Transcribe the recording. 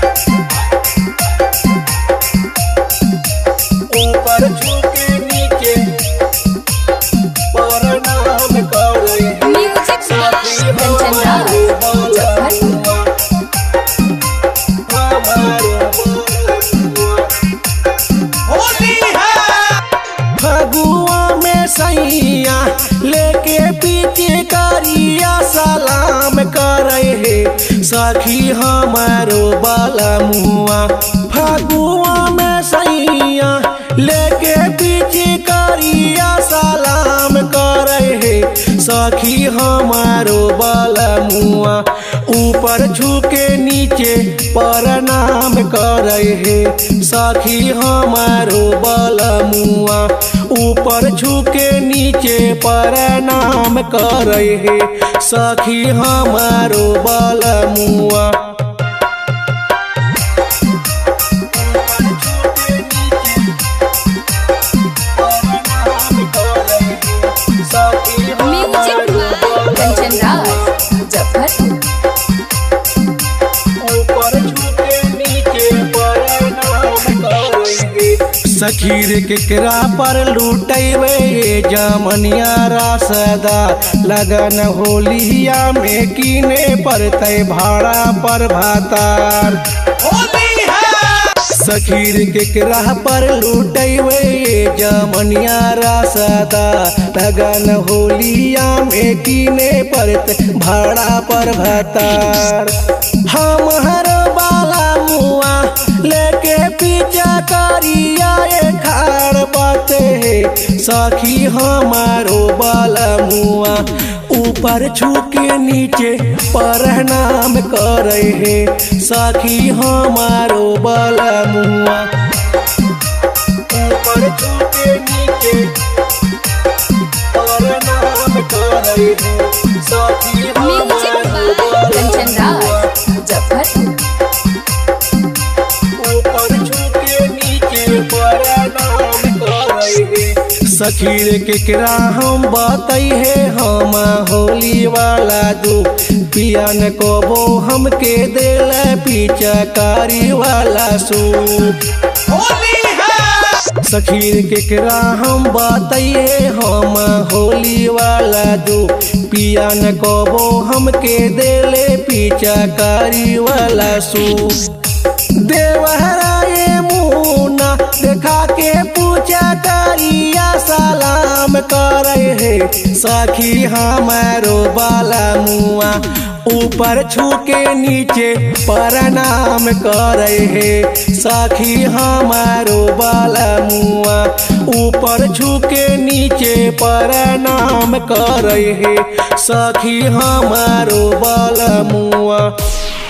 ऊपर झुके नीचे प्रणाम करे म्यूजिक सखी कंचन राज हमारो बलमुआ हमारो बलमुआ फगुआ में सैया लेके पीछे करिया सलाम करे हे सखी हमारो बालमुआ फगुआ में सैया लेके पीछे करिया सलाम करे हे सखी हमारो बालमुआ ऊपर झुके नीचे प्रणाम करे हे सखी हमारो बालमुआ ऊपर झुके नीचे प्रणाम करे हे सखी हमारो बालमुआ म्यूजिक कंचन राज मुजफ्फरपुर सखीर केकरा पर लूटेबे जमनिया रासदा लगन होलिया में कीने पड़ते भाड़ा पर भातार सखीर केकरा पर लूटेबे जमनिया रासदा लगन होलिया में कीने पड़ते भाड़ा पर भातार हम हर बाला मुआ लेके पीछा करिया ये खाड़ बाते है सखी हमारो बाला मुआ ऊपर छुके नीचे प्रणाम करे है सखी हमारो बाला मुआ ऊपर छुके नीचे प्रणाम करे है सखी म्यूजिक हमारो कंचन बाला राज मुजफ्फरपुर ऊपर झुके नीचे प्रणाम करे सखीर केकरा हम बातई है हम होली वाला दुख पियन कबो हमके दिल पिचकारी वाला सूख सखीर केकरा हम बताइए हम होली वाला दू पिया न कबो हमके देले पिचकारी वाला सू देवहराए मुना देखा के पूछा करिया सलाम करे है सखी हमारो बाला मुआ ऊपर छुके नीचे प्रणाम करे है सखी हमारो बाला मुआ ऊपर झुके नीचे प्रणाम करे है सखी हमारो बाला मुआ